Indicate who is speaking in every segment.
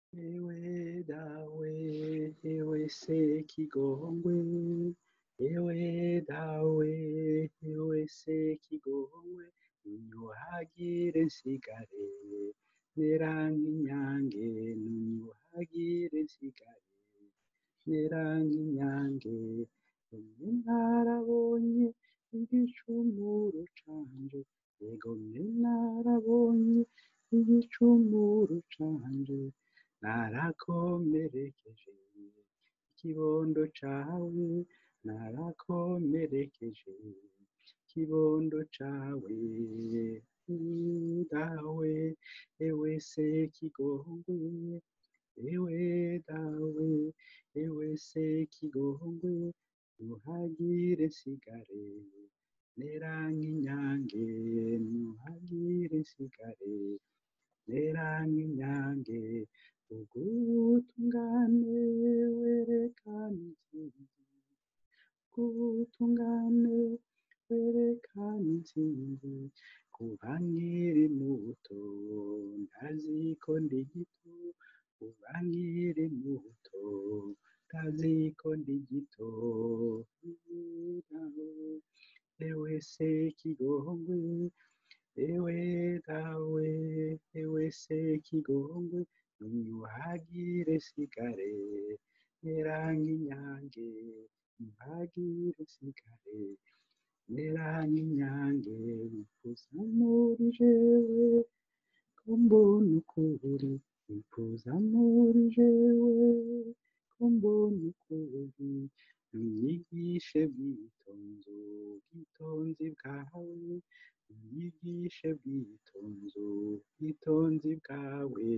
Speaker 1: ewe dawe ewe se kigongwe ewe dawe ewe se kigongwe nunyuhagire nsigare mera nk'inyange nunyuhagire nsigare mera nk'inyange umwe narabonye igicumuro canje yego mwe narabonye igicumuro canje narakomerekeje ikibondo cawe narakomerekeje ikibondo cawe dawe ewe se kigongwe ewe dawe ewe se kigongwe nuhagire nsigare mera nk'inyange nuhagire nsigare mera nk'inyange ubwutungane werekana intsinzi ubwutungane werekana intsinzi kuba nkiri muto ndazi ko ndi gito kuba nkiri muto ndazi ko ndi gito ewe se kigongwe ewe dawe ewe se kigongwe nunyuhagire sigare mera nk'inyange nuhagire sigare mera nk'inyange wifuza muri jewe ko mbona ukuri wifuza muri jewe ko mbona ukuri unyigishe bwitonzo bwitonzi bwawe unyigishe bwitonzo bwitonzi bwawe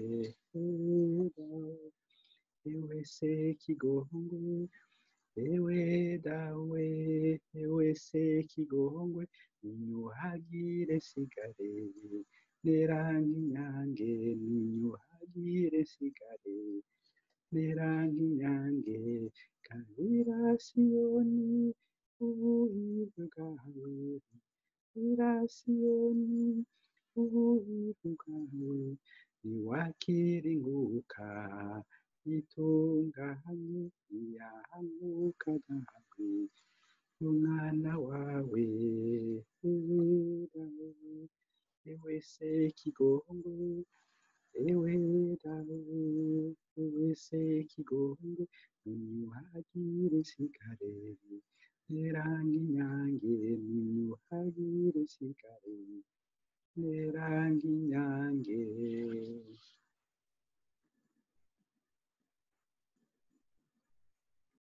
Speaker 1: ewe se kigongwe ewe dawe ewe se kigongwe ninyuhagire sigare mera nk'inyange ninyuhagire sigare mera nk'inyange kabira siyoni ubuhivu bwawe kabira siyoni ubuhivu bwawe niwakira inguka itunganye iyahanuka dawe umwana wawe ewe dawe ewe se kigongwe ewe dawe ewe se kigongwe ninyuhagire nsigare mera nk'inyange ninyuhagire nsigare mera nk'inyange